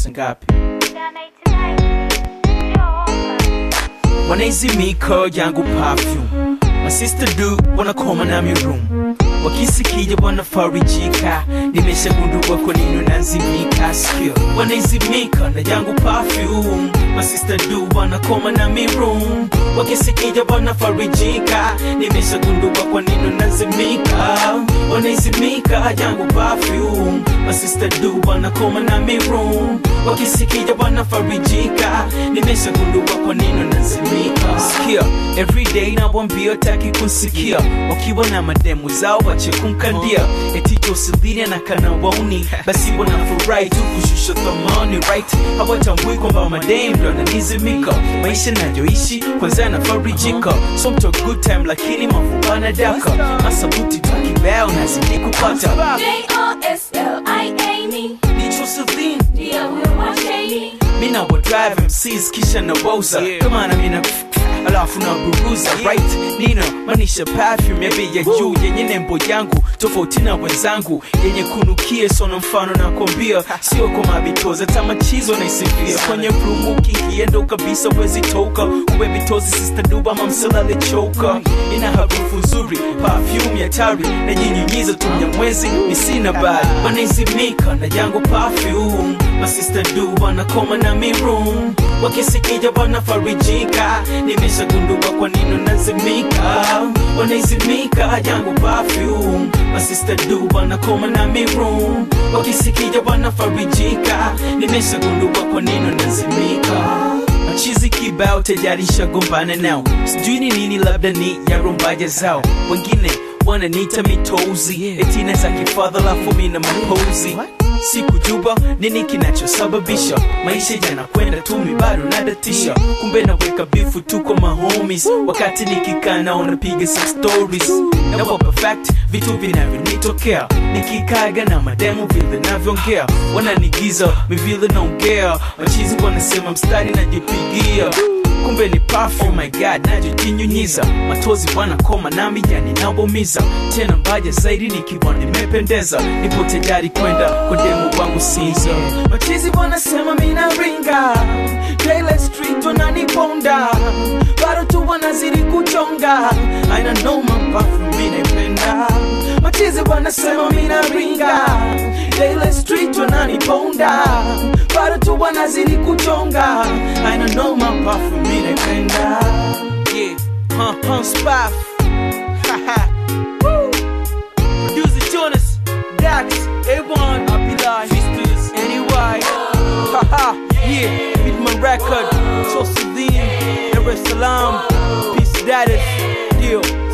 ngapi wanaizimika yangu perfume masista du wanakoma na mirum wakisikija wanafarijika nimeshagundua kwa nini unazimika skill wanaizimika na yangu perfume masista du wanakoma na mirum wakisikija wanafarijika nimeshagundua kwa nini unazimika wanaizimika yangu perfume masista du wanakoma na mirum wakisikija wanafarijika nimeshagundua kwa nini unazimika sikia everyday nawambia taki kusikia wakiwa na mademu zao wache kumkandia eti Joseline na kana wauni basi wanafurahi tu kushusha thamani right hawatambui kwamba madem ndo ananizimika maisha nayoishi kwanza yanafarijika so mto good time lakini mafubana daka masabuti takibao nazidi kupata J-O-S-L-I-A-N-E. ni Joseline Ndio huyo mwasheni. mina wa drive MCs kisha na wauza kama na mina alafu na buruza right nino manisha perfume ya bei ya juu yenye nembo yangu tofauti na wenzangu yenye kunukie sona mfano na kombia sio kwa mabitoza tamachizo na isifia kwenye rumu ukikiendo kabisa wezi toka uwe bitozi sister duba mamsela lechoka ina harufu nzuri perfume ya tari na jinyunyiza tumya mwezi nisina bad wanaizimika na yangu perfume masista du wanakoma na mirum wakisikija wanafarijika nimeshagundua kwa nini unazimika wanaizimika yangu perfume masista du wanakoma na mirum wakisikija wanafarijika nimeshagundua kwa nini unazimika machizi kibao tayari shagombana nao sijui ni nini labda ni ya rumbaja zao wengine wananiita mitozi etina za kifadha lafu mina mapozi sikujua nini kinachosababisha maisha yanakwenda tu mi bado nadatisha kumbe naweka bifu tu kwa mahomies wakati nikikaa nao napiga some stories nawapa fact vitu vinavyonitokea nikikaga na mademu vile navyoongea wananigiza mi vile naongea machizi wanasema mstari najipigia kumbe ni perfume, oh my god najijinyunyiza matozi wanakoma nami yani nawaumiza tena mbaya zaidi nikiwa nimependeza nipo tayari kwenda kwa demu wangu siza machizi wanasema mina ringa Daylight street wananiponda bado tu wanazidi kuchonga aina noma perfume mi naipenda machizi wanasema mina ringa Daylight street wananiponda bado tu wanazidi kuchonga aina noma perfume mi naipenda yeah huh, huh, spaff haha Woo. Producer Jonas, Dax, A1, Abila, Sisters, NY, haha, yeah, Midman Record, Joseline, Dar es Salaam, Peace Status, deal.